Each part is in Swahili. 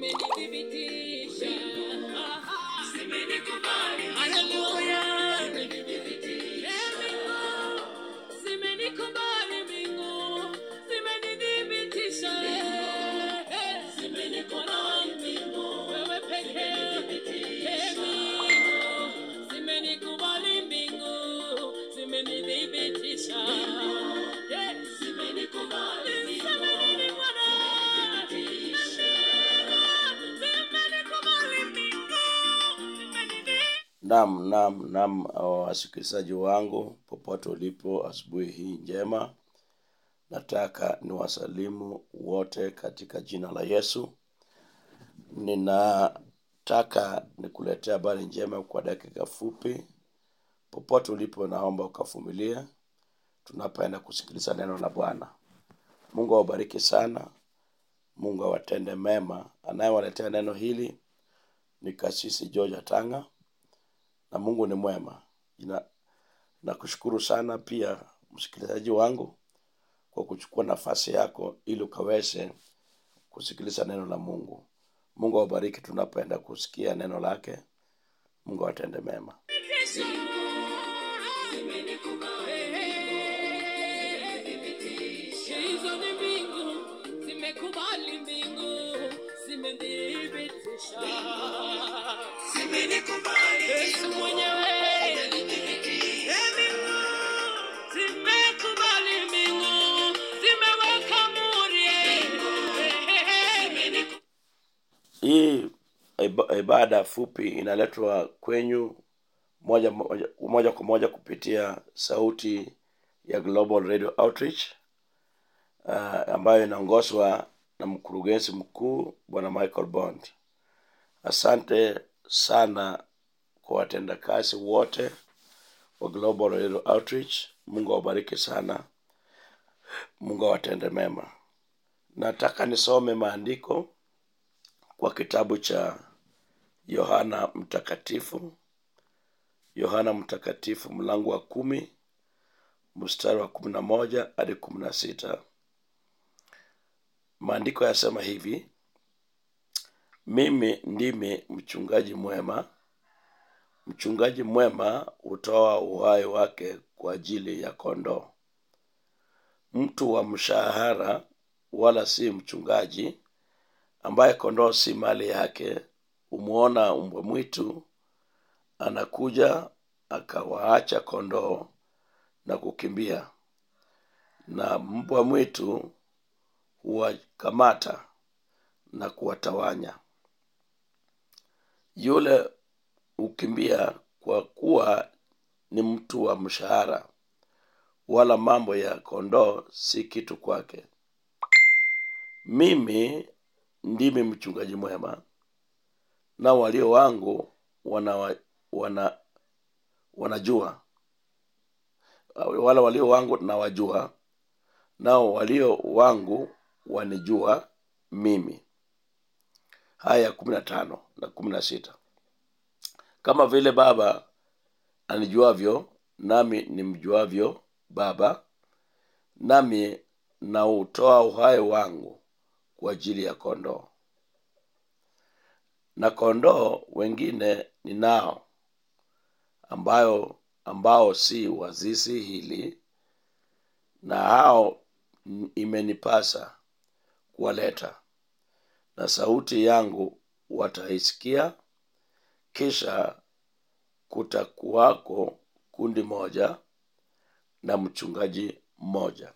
zimenithibitisha. Haleluya. Zimenikubali mbingu, zimenithibitisha. Zimenikubali mbingu, wewe pekee. Eh, mbingu, zimenikubali mbingu, zimenithibitisha. Eh, zimenikubali mbingu. Niseme nini Bwana? Zimenikubali mbingu, zimenithibitisha. Naam, naam, naam, wasikilizaji wangu popote ulipo, asubuhi hii njema, nataka niwasalimu wote katika jina la Yesu. Ninataka nikuletea habari njema kwa dakika fupi. Popote ulipo, naomba ukavumilie tunapoenda kusikiliza neno la Bwana. Mungu awabariki sana, Mungu awatende mema. Anayewaletea neno hili ni Kasisi George Atanga na Mungu ni mwema. Ina, nakushukuru sana pia msikilizaji wangu kwa kuchukua nafasi yako ili ukaweze kusikiliza neno la Mungu. Mungu awabariki tunapoenda kusikia neno lake. Mungu awatende mema. Hizo ni mbingu, zimekubali mbingu, zimethibitisha. Yesu mwenyewe. Eh, mbingu, zimekubali mbingu, zimeweka muhuri. Hii iba- ibada fupi inaletwa kwenyu moja, moja, moja kwa moja kupitia sauti ya Global Radio Outreach uh, ambayo inaongozwa na mkurugenzi mkuu Bwana Michael Bond. Asante sana kwa watendakazi wote wa Global Radio Outreach. Mungu awabariki sana, Mungu awatende mema. Nataka nisome maandiko kwa kitabu cha Yohana Mtakatifu, Yohana Mtakatifu mlango wa kumi mstari wa kumi na moja hadi kumi na sita. Maandiko yasema hivi: mimi ndimi mchungaji mwema, mchungaji mwema hutoa uhai wake kwa ajili ya kondoo. Mtu wa mshahara wala si mchungaji, ambaye kondoo si mali yake, humwona mbwa mwitu anakuja akawaacha kondoo na kukimbia, na mbwa mwitu huwakamata na kuwatawanya. Yule hukimbia kwa kuwa ni mtu wa mshahara, wala mambo ya kondoo si kitu kwake. Mimi ndimi mchungaji mwema, na walio wangu wana, wana, wanajua wala walio wangu nawajua, nao walio wangu wanijua mimi. Haya kumi na tano na kumi na sita kama vile Baba anijuavyo, nami nimjuavyo Baba, nami nautoa uhai wangu kwa ajili ya kondoo. Na kondoo wengine ninao, ambayo ambao si wa zizi hili, na hao n- imenipasa kuwaleta, na sauti yangu wataisikia, kisha kutakuwako kundi moja na mchungaji mmoja.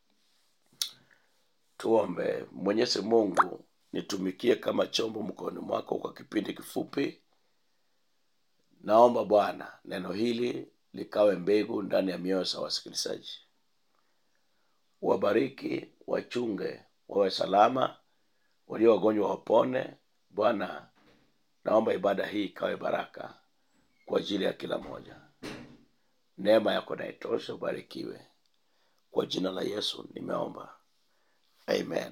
Tuombe. Mwenyezi Mungu, nitumikie kama chombo mkononi mwako kwa kipindi kifupi. Naomba Bwana neno hili likawe mbegu ndani ya mioyo za wasikilizaji. Wabariki, wachunge, wawe salama, walio wagonjwa wapone. Bwana, naomba ibada hii ikawe baraka kwa ajili ya kila mmoja. Neema yako na itoshe, ubarikiwe. Kwa jina la Yesu nimeomba, amen.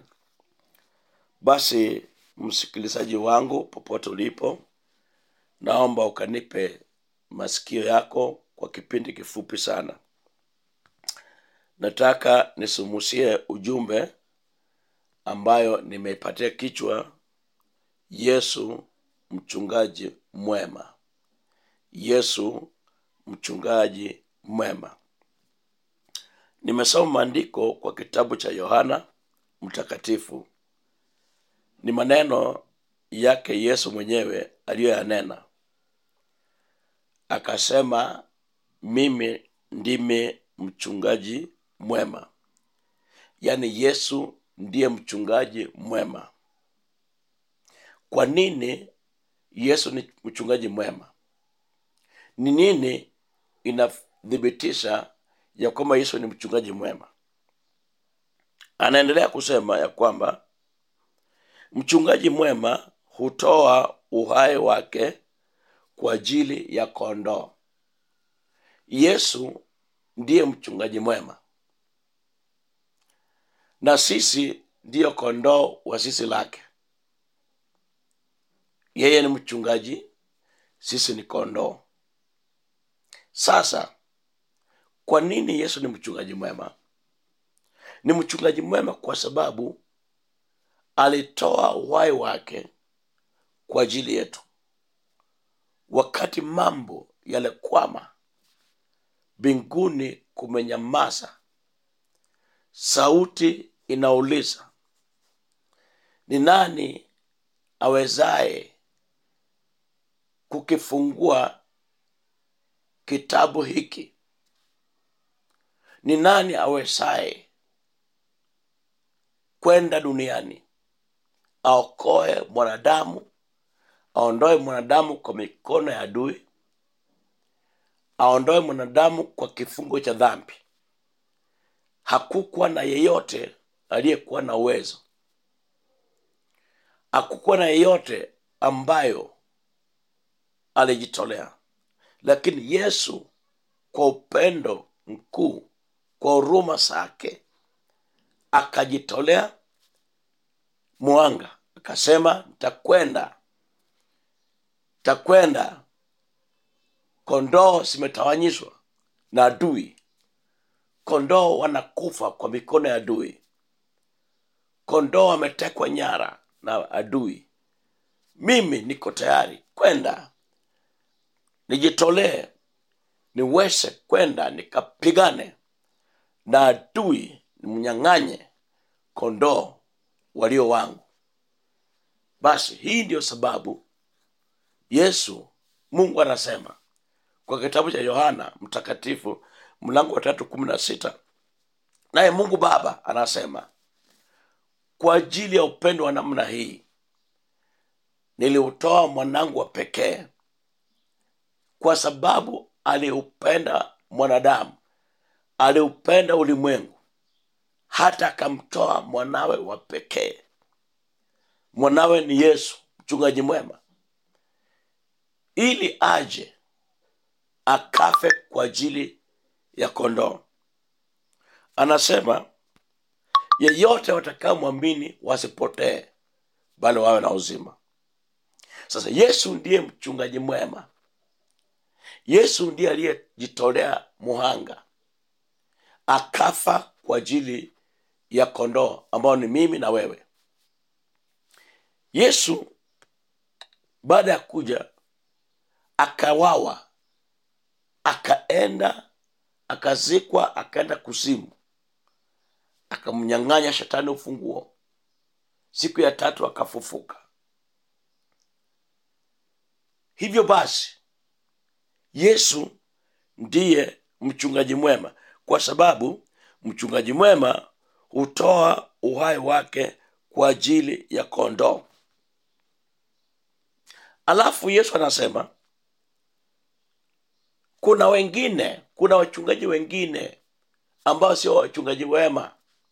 Basi msikilizaji wangu, popote ulipo, naomba ukanipe masikio yako kwa kipindi kifupi sana. Nataka nisumusie ujumbe ambayo nimeipatia kichwa yesu mchungaji mwema yesu mchungaji mwema nimesoma maandiko kwa kitabu cha yohana mtakatifu ni maneno yake yesu mwenyewe aliyoyanena akasema mimi ndimi mchungaji mwema yaani yesu ndiye mchungaji mwema kwa nini yesu ni mchungaji mwema ni nini inathibitisha ya kwamba yesu ni mchungaji mwema anaendelea kusema ya kwamba mchungaji mwema hutoa uhai wake kwa ajili ya kondoo yesu ndiye mchungaji mwema na sisi ndiyo kondoo wa sisi lake yeye ni mchungaji sisi ni kondoo sasa kwa nini yesu ni mchungaji mwema ni mchungaji mwema kwa sababu alitoa uhai wake kwa ajili yetu wakati mambo yalikwama mbinguni kumenyamaza sauti inauliza ni nani awezaye kukifungua kitabu hiki ni nani awezaye kwenda duniani aokoe mwanadamu aondoe mwanadamu kwa mikono ya adui aondoe mwanadamu kwa kifungo cha dhambi hakukuwa na yeyote aliyekuwa na uwezo hakukuwa na yeyote ambayo alijitolea lakini yesu kwa upendo mkuu kwa huruma zake akajitolea mwanga akasema ntakwenda takwenda kondoo zimetawanyishwa na adui kondoo wanakufa kwa mikono ya adui kondoo wametekwa nyara na adui mimi niko tayari kwenda nijitolee niweze kwenda nikapigane na adui nimnyang'anye kondoo walio wangu basi hii ndiyo sababu yesu mungu anasema kwa kitabu cha yohana mtakatifu mlango wa tatu kumi na sita naye mungu baba anasema kwa ajili ya upendo wa namna hii niliutoa mwanangu wa pekee kwa sababu aliupenda mwanadamu aliupenda ulimwengu hata akamtoa mwanawe wa pekee mwanawe ni yesu mchungaji mwema ili aje akafe kwa ajili ya kondoo anasema yeyote watakaomwamini wasipotee bali wawe na uzima sasa yesu ndiye mchungaji mwema yesu ndiye aliyejitolea muhanga akafa kwa ajili ya kondoo ambao ni mimi na wewe yesu baada ya kuja akawawa akaenda akazikwa akaenda kuzimu akamnyang'anya shetani ufunguo siku ya tatu akafufuka hivyo basi yesu ndiye mchungaji mwema kwa sababu mchungaji mwema hutoa uhai wake kwa ajili ya kondoo alafu yesu anasema kuna wengine kuna wachungaji wengine ambao sio wachungaji wema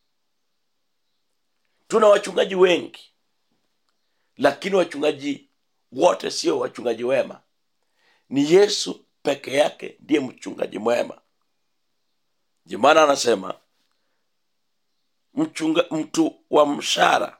tuna wachungaji wengi lakini wachungaji wote sio wachungaji wema ni yesu peke yake ndiye mchungaji mwema jimana anasema mchunga, mtu wa mshara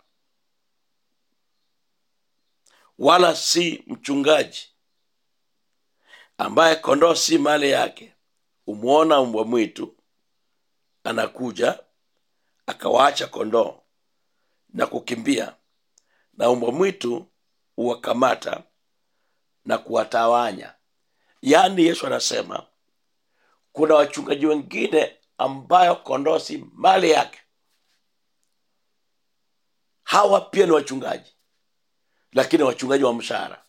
wala si mchungaji ambaye kondoo si mali yake umwona mbwa mwitu anakuja akawaacha kondoo na kukimbia na mbwa mwitu huwakamata na kuwatawanya yaani yesu anasema kuna wachungaji wengine ambayo kondoo si mali yake hawa pia ni wachungaji lakini wachungaji wa mshahara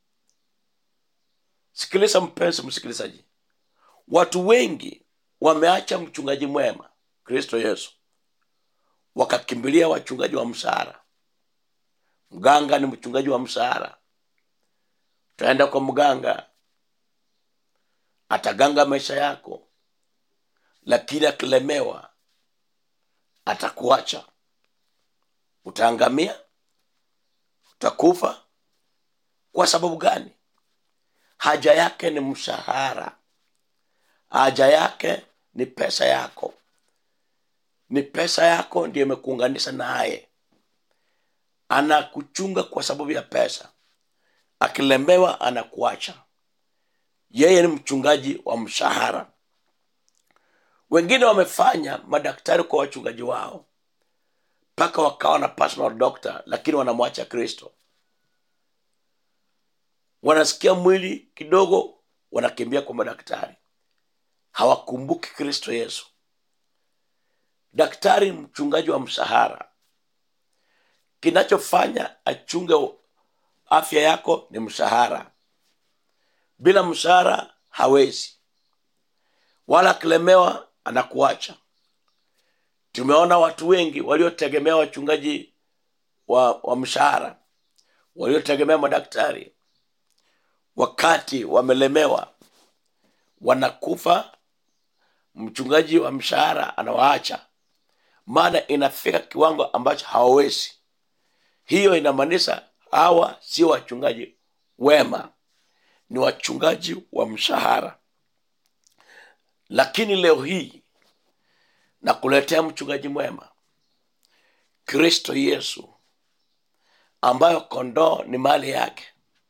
sikiliza mpenzi msikilizaji watu wengi wameacha mchungaji mwema kristo yesu wakakimbilia wachungaji wa mshahara mganga ni mchungaji wa mshahara utaenda kwa mganga ataganga maisha yako lakini akilemewa atakuacha utaangamia utakufa kwa sababu gani haja yake ni mshahara haja yake ni pesa yako ni pesa yako ndiyo imekuunganisha naye anakuchunga kwa sababu ya pesa akilemewa anakuacha yeye ni mchungaji wa mshahara wengine wamefanya madaktari kwa wachungaji wao mpaka wakawa na personal doctor lakini wanamwacha kristo wanasikia mwili kidogo wanakimbia kwa madaktari hawakumbuki kristo yesu daktari mchungaji wa mshahara kinachofanya achunge afya yako ni mshahara bila mshahara hawezi wala akilemewa anakuacha tumeona watu wengi waliotegemea wachungaji wa, wa mshahara waliotegemea madaktari wakati wamelemewa wanakufa mchungaji wa mshahara anawaacha maana inafika kiwango ambacho hawawezi hiyo inamaanisha hawa sio wachungaji wema ni wachungaji wa mshahara lakini leo hii nakuletea mchungaji mwema kristo yesu ambayo kondoo ni mali yake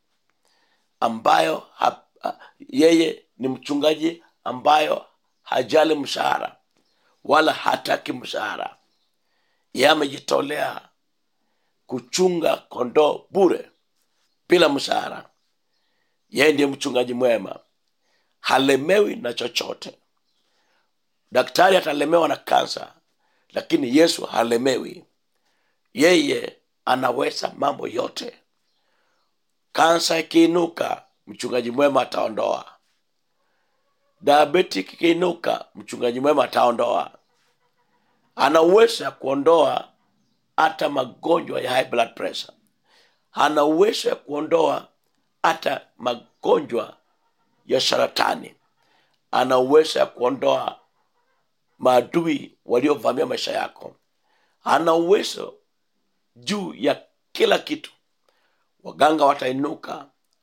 ambayo ha, ha, yeye ni mchungaji ambayo hajali mshahara wala hataki mshahara ye amejitolea kuchunga kondoo bure bila mshahara yeye ndiye mchungaji mwema halemewi na chochote daktari atalemewa na kansa lakini yesu halemewi yeye anaweza mambo yote kansa ikiinuka mchungaji mwema ataondoa diabetic ikiinuka mchungaji mwema ataondoa ana uwezo ya kuondoa hata magonjwa ya high blood pressure ana uwezo ya kuondoa hata magonjwa ya saratani ana uwezo ya kuondoa maadui waliovamia maisha yako ana uwezo juu ya kila kitu waganga watainuka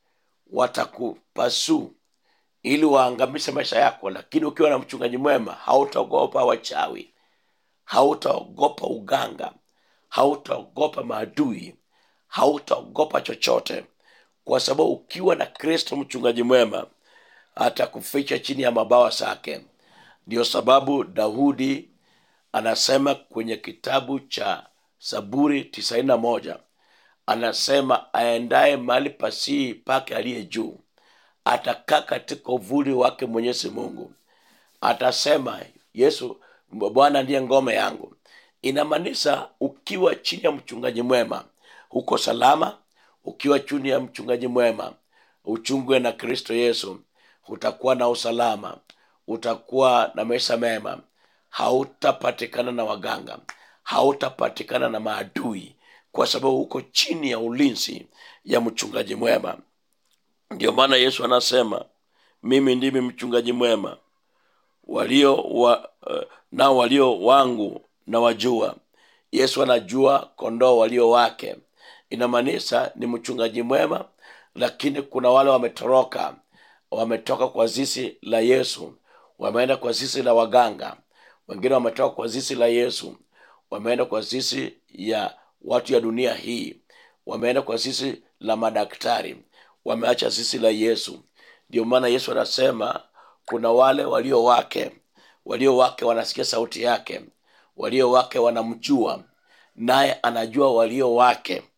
watakupasuu ili waangamishe maisha yako lakini ukiwa na mchungaji mwema hautaogopa wachawi hautaogopa uganga hautaogopa maadui hautaogopa chochote kwa sababu ukiwa na kristo mchungaji mwema atakuficha chini ya mabawa zake ndio sababu daudi anasema kwenye kitabu cha zaburi tisaini na moja anasema aendaye mahali pasii pake aliye juu atakaa katika uvuli wake mwenyezi mungu atasema yesu bwana ndiye ngome yangu inamaanisha ukiwa chini ya mchungaji mwema huko salama ukiwa chini ya mchungaji mwema uchungwe na kristo yesu utakuwa na usalama utakuwa na maisha mema hautapatikana na waganga hautapatikana na maadui kwa sababu uko chini ya ulinzi ya mchungaji mwema ndio maana yesu anasema mimi ndimi mchungaji mwema walio wa, uh, nao walio wangu na wajua yesu anajua kondoo walio wake inamaanisha ni mchungaji mwema lakini kuna wale wametoroka wametoka kwa zizi la yesu wameenda kwa zizi la waganga wengine wametoka kwa zizi la yesu wameenda kwa zizi ya watu ya dunia hii wameenda kwa zizi la madaktari wameacha zizi la yesu ndio maana yesu anasema kuna wale walio wake walio wake wanasikia sauti yake walio wake wanamjua naye anajua walio wake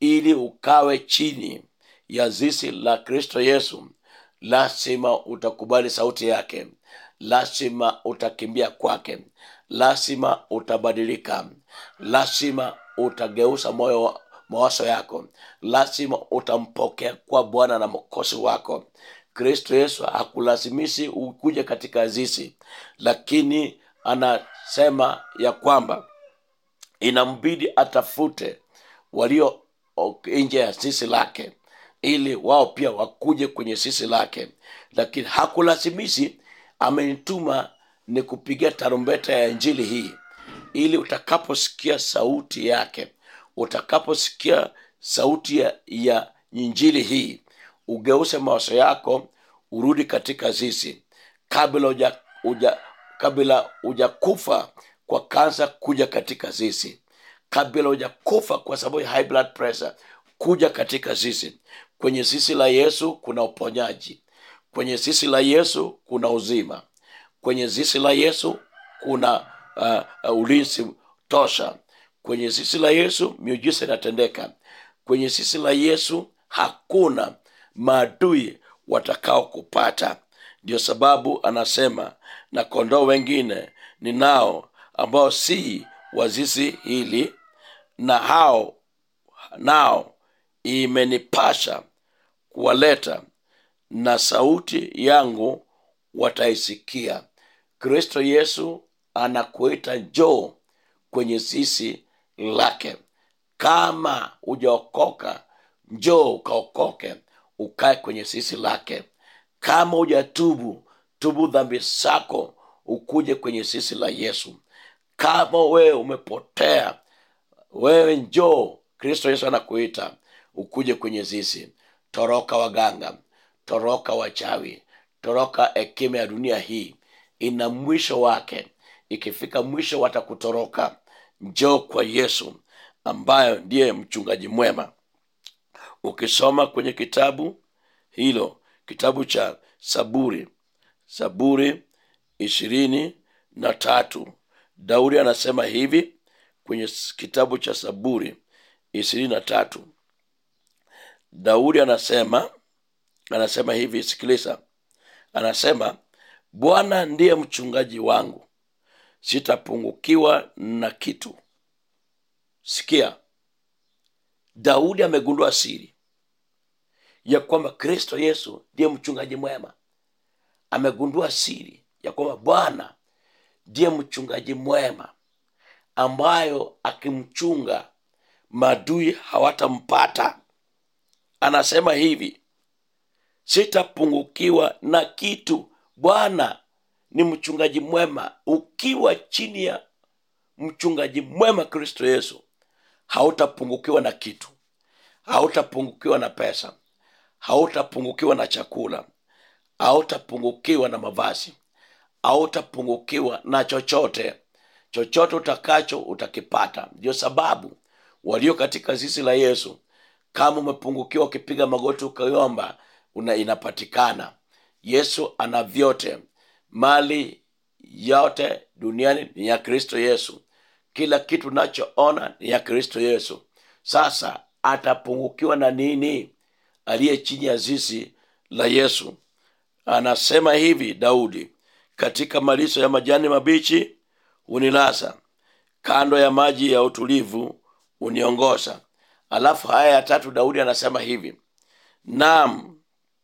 ili ukawe chini ya zizi la kristo yesu lazima utakubali sauti yake lazima utakimbia kwake lazima utabadilika lazima utageuza moyo wa- mawazo yako lazima utampokea kwa bwana na mkosi wako kristo yesu hakulazimishi ukuje katika zizi lakini anasema ya kwamba inambidi atafute walio o- nje ya sisi lake ili wao pia wakuje kwenye sisi lake lakini hakulazimishi amenituma ni kupigia tarumbeta ya injili hii ili utakaposikia sauti yake utakaposikia sauti ya, ya injili hii ugeuze mawazo yako urudi katika zizi kabla uja, uja, kabla ujakufa kwa kansa kuja katika zizi kabla hujakufa kwa sababu ya high blood pressure kuja katika zizi kwenye zizi la yesu kuna uponyaji kwenye zizi la yesu kuna uzima kwenye zizi la yesu kuna uh, uh, ulinzi tosha kwenye zizi la yesu miujiza inatendeka kwenye zizi la yesu hakuna maadui watakao kupata ndio sababu anasema na kondoo wengine ninao ambao si wa zizi hili na hao nao imenipasha kuwaleta na sauti yangu wataisikia kristo yesu anakuita njoo kwenye sisi lake kama ujaokoka njoo ukaokoke ukae kwenye sisi lake kama hujatubu tubu dhambi zako ukuje kwenye sisi la yesu kama wewe umepotea wewe njoo kristo yesu anakuita ukuje kwenye zizi toroka waganga toroka wachawi toroka hekima ya dunia hii ina mwisho wake ikifika mwisho watakutoroka njoo kwa yesu ambayo ndiye mchungaji mwema ukisoma kwenye kitabu hilo kitabu cha saburi saburi ishirini na tatu daudi anasema hivi kwenye s- kitabu cha saburi ishirini na tatu daudi anasema anasema hivi sikiliza anasema bwana ndiye mchungaji wangu sitapungukiwa na kitu sikia daudi amegundua siri ya kwamba kristo yesu ndiye mchungaji mwema amegundua siri ya kwamba bwana ndiye mchungaji mwema ambayo akimchunga madui hawatampata anasema hivi sitapungukiwa na kitu bwana ni mchungaji mwema ukiwa chini ya mchungaji mwema kristo yesu hautapungukiwa na kitu hautapungukiwa na pesa hautapungukiwa na chakula hautapungukiwa na mavazi hautapungukiwa na chochote chochote utakacho utakipata ndio sababu walio katika zizi la yesu kama umepungukiwa ukipiga magoti ukaiomba una inapatikana yesu ana vyote mali yote duniani ni ya kristo yesu kila kitu unachoona ni ya kristo yesu sasa atapungukiwa na nini aliye chini ya zizi la yesu anasema hivi daudi katika malisho ya majani mabichi hunilaza kando ya maji ya utulivu huniongoza alafu haya ya tatu daudi anasema hivi naam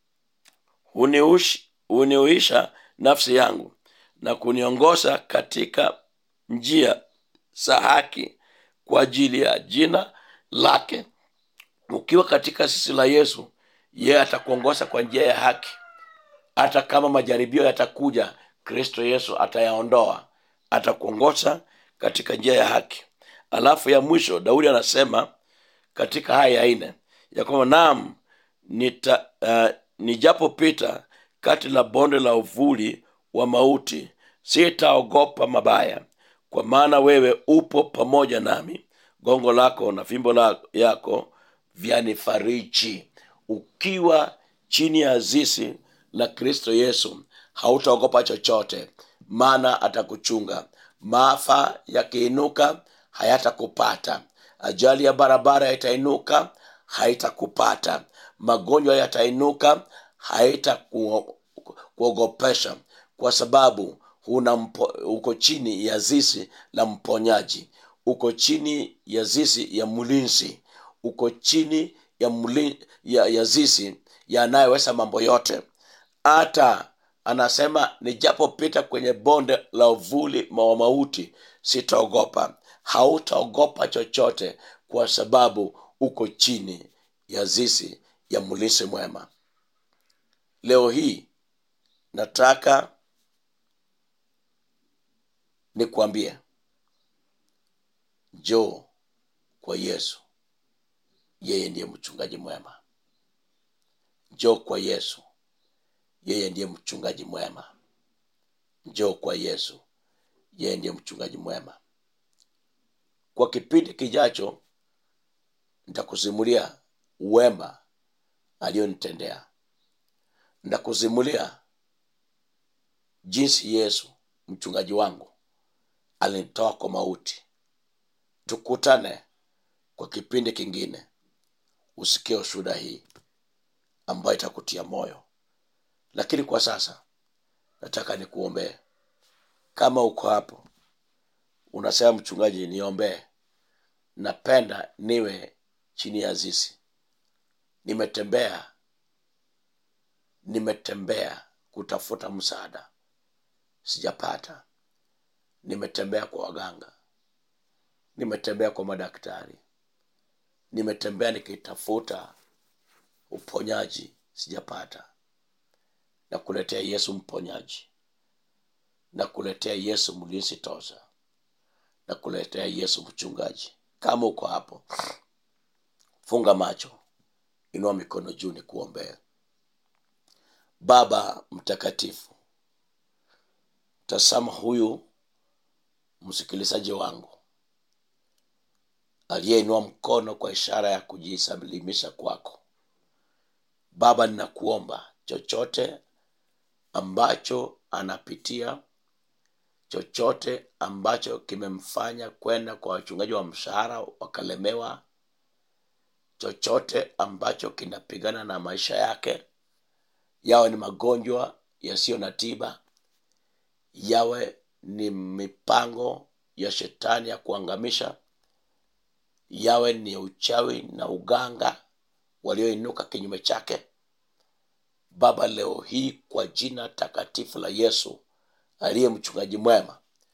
huniush- huniuisha nafsi yangu na kuniongoza katika njia za haki kwa ajili ya jina lake ukiwa katika sisi la yesu yeye atakuongoza kwa njia ya haki hata kama majaribio yatakuja kristo yesu atayaondoa atakuongoza katika njia ya haki alafu ya mwisho daudi anasema katika haya ya nne ya kwamba naam nita uh, nijapopita kati la bonde la uvuli wa mauti sitaogopa mabaya kwa maana wewe upo pamoja nami gongo lako na fimbo la, yako vyanifariji ukiwa chini ya zisi la kristo yesu hautaogopa chochote maana atakuchunga maafa yakiinuka hayatakupata ajali ya barabara itainuka haitakupata magonjwa yatainuka haitakuogopesha kwa sababu una mpo, uko chini ya zizi la mponyaji uko chini ya zizi ya mlinzi uko chini ya, mli, ya, ya zizi yanayoweza mambo yote hata anasema nijapopita kwenye bonde la uvuli wa mauti sitaogopa hautaogopa chochote kwa sababu uko chini ya zizi ya mlisi mwema leo hii nataka nikwambie njoo kwa yesu yeye ndiye mchungaji mwema njoo kwa yesu yeye ndiye mchungaji mwema njoo kwa yesu yeye ndiye mchungaji mwema kwa kipindi kijacho nitakusimulia wema aliyonitendea nitakusimulia jinsi yesu mchungaji wangu alinitoa kwa mauti tukutane kwa kipindi kingine usikie ushuhuda hii ambayo itakutia moyo lakini kwa sasa nataka nikuombee kama uko hapo unasema mchungaji niombee napenda niwe chini ya zizi nimetembea nimetembea kutafuta msaada sijapata nimetembea kwa waganga nimetembea kwa madaktari nimetembea nikitafuta uponyaji sijapata na kuletea yesu mponyaji na kuletea yesu mlinzi toza na kuletea yesu mchungaji kama uko hapo funga macho inua mikono juu ni kuombea baba mtakatifu tasama huyu msikilizaji wangu aliyeinua mkono kwa ishara ya kujisalimisha kwako baba ninakuomba chochote ambacho anapitia chochote ambacho kimemfanya kwenda kwa wachungaji wa mshahara wakalemewa chochote ambacho kinapigana na maisha yake yawe ni magonjwa yasiyo na tiba yawe ni mipango ya shetani ya kuangamisha yawe ni uchawi na uganga walioinuka kinyume chake baba leo hii kwa jina takatifu la yesu aliye mchungaji mwema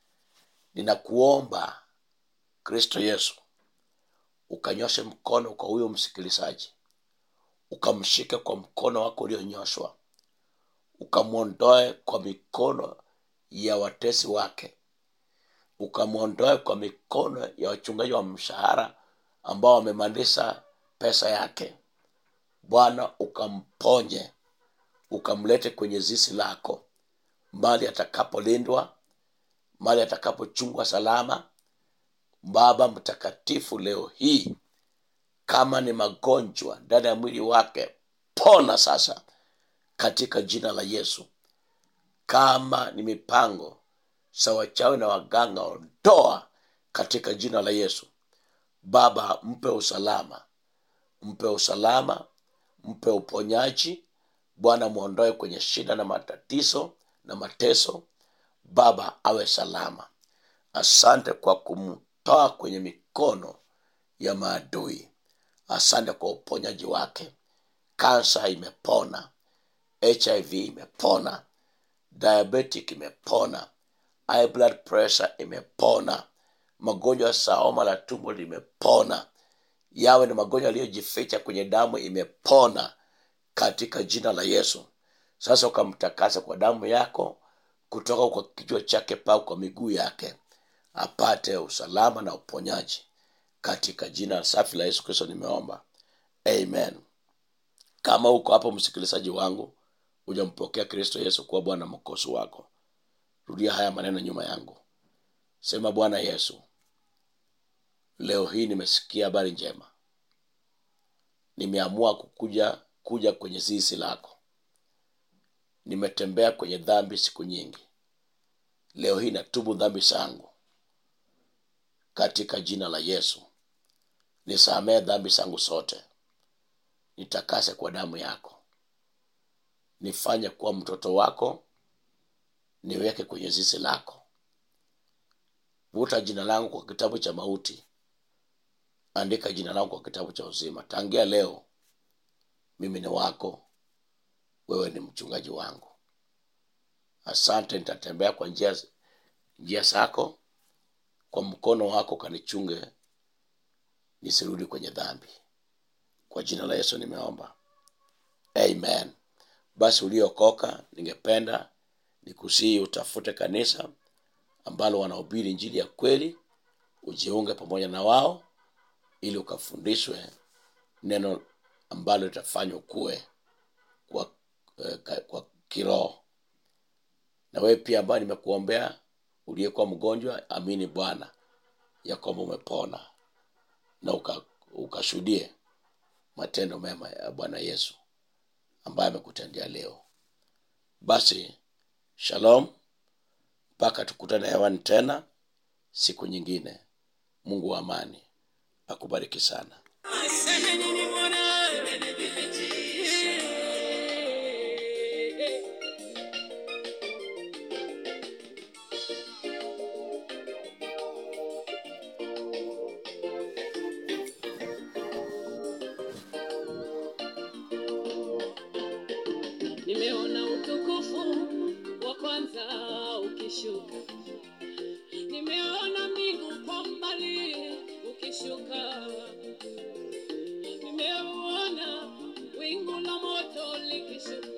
ninakuomba kristo yesu ukanyoshe mkono kwa huyo msikilizaji ukamshike kwa mkono wako ulionyoshwa ukamwondoe kwa mikono ya watesi wake ukamwondoe kwa mikono ya wachungaji wa mshahara ambao wamemaliza pesa yake bwana ukamponye ukamlete kwenye zizi lako mali atakapolindwa mali atakapochungwa salama baba mtakatifu leo hii kama ni magonjwa ndani ya mwili wake pona sasa katika jina la yesu kama ni mipango za wachawi na waganga ondoa katika jina la yesu baba mpe usalama mpe usalama mpe uponyaji bwana mwondoe kwenye shida na matatizo na mateso baba awe salama asante kwa kumtoa kwenye mikono ya maadui asante kwa uponyaji wake kansa imepona hiv imepona diabetic imepona high blood pressure imepona magonjwa ya saoma la tumbo limepona yawe ni magonjwa yaliyojificha kwenye damu imepona katika jina la yesu sasa ukamtakasa kwa damu yako kutoka kwa kichwa chake pau kwa miguu yake apate usalama na uponyaji katika jina safi la yesu kristo nimeomba amen kama uko hapo msikilizaji wangu hujampokea kristo yesu kuwa bwana mkosi wako rudia haya maneno nyuma yangu sema bwana yesu leo hii nimesikia habari njema nimeamua kukuja kuja kwenye zizi lako nimetembea kwenye dhambi siku nyingi leo hii natubu dhambi zangu katika jina la yesu nisamee dhambi zangu zote nitakase kwa damu yako nifanye kuwa mtoto wako niweke kwenye zizi lako vuta jina langu kwa kitabu cha mauti andika jina langu kwa kitabu cha uzima tangia leo mimi ni wako wewe ni mchungaji wangu asante nitatembea kwa njia njia zako kwa mkono wako kanichunge nisirudi kwenye dhambi kwa jina la yesu nimeomba amen basi uliokoka ningependa nikusii utafute kanisa ambalo wanahubiri njili ya kweli ujiunge pamoja na wao ili ukafundishwe neno ambalo litafanywa kuwe kwa, eh, ka- kwa kiroho na wewe pia ambaye nimekuombea uliyekuwa mgonjwa amini bwana ya kwamba umepona na uka- ukashuhudie matendo mema ya bwana yesu ambaye amekutendea leo basi shalom mpaka tukutane hewani tena siku nyingine mungu wa amani akubariki sana Aseme nini Bwana? Nimeona utukufu wa kwanza ukishuka, nimeona mbingu kwa mbali ukishuka nimeuona wingu la moto likishuka